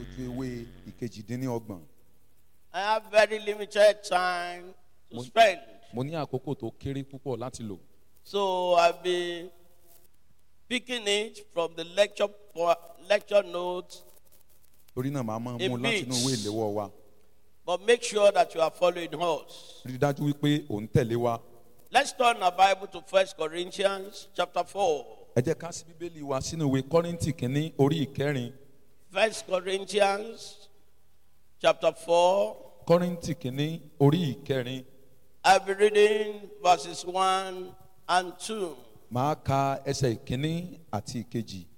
ojú ewé ìkejìdínlọ́gbọ̀n. I have very limited time to Mo- spend. mo ní àkókò tó kéré púpọ̀ láti lò. So I'll be picking it from the lecture po- lecture notes, torí náà màá máa mú A láti inú ìwé bit. ìléwọ́ wa. but make sure that you are following us. rí i dájú wípé ò ń tẹ̀lé wa. Let's turn our Bible to First Corinthians chapter 4. ẹ jẹ́ ká sí bíbélì wa sínú ìwé kọ́rìntì kínní orí ìkẹrin. First Corinthians chapter 4. kọ́rìntì kínní orí ìkẹrin. I'll be reading verses 1 and 2. màá ka ẹsẹ̀ ìkínní àti ìkejì.